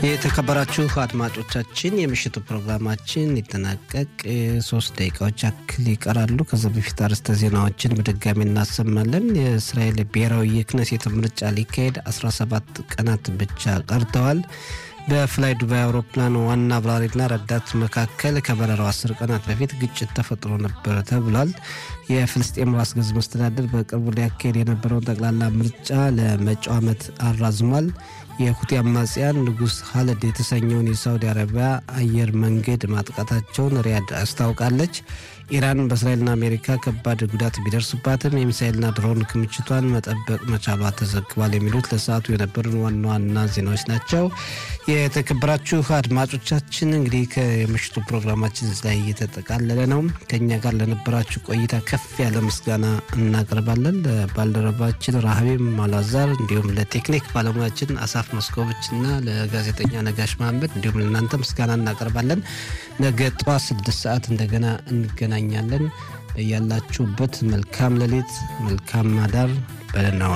የተከበራችሁ አድማጮቻችን የምሽቱ ፕሮግራማችን ሊጠናቀቅ ሶስት ደቂቃዎች ያክል ይቀራሉ። ከዚ በፊት አርዕስተ ዜናዎችን በድጋሚ እናሰማለን። የእስራኤል ብሔራዊ የክነሴት ምርጫ ሊካሄድ 17 ቀናት ብቻ ቀርተዋል። በፍላይ ዱባይ አውሮፕላን ዋና አብራሪና ረዳት መካከል ከበረራው አስር ቀናት በፊት ግጭት ተፈጥሮ ነበር ተብሏል። የፍልስጤም ራስ ገዝ መስተዳደር በቅርቡ ሊያካሄድ የነበረውን ጠቅላላ ምርጫ ለመጪው ዓመት አራዝሟል። የሁቲ አማጽያን ንጉስ ሀለድ የተሰኘውን የሳውዲ አረቢያ አየር መንገድ ማጥቃታቸውን ሪያድ አስታውቃለች። ኢራን በእስራኤልና አሜሪካ ከባድ ጉዳት ቢደርስባትም የሚሳኤልና ድሮን ክምችቷን መጠበቅ መቻሏ ተዘግቧል። የሚሉት ለሰዓቱ የነበሩን ዋና ዋና ዜናዎች ናቸው። የተከበራችሁ አድማጮቻችን እንግዲህ ከምሽቱ ፕሮግራማችን ላይ እየተጠቃለለ ነው። ከኛ ጋር ለነበራችሁ ቆይታ ከፍ ያለ ምስጋና እናቀርባለን። ለባልደረባችን ራህቤም ማላዛር እንዲሁም ለቴክኒክ ባለሙያችን አሳፍ መስኮቦች እና ለጋዜጠኛ ነጋሽ መሀመድ እንዲሁም ለእናንተ ምስጋና እናቀርባለን። ነገ ጠዋት ስድስት ሰዓት እንደገና እንገናኛለን። ያላችሁበት መልካም ሌሊት፣ መልካም ማዳር በደህና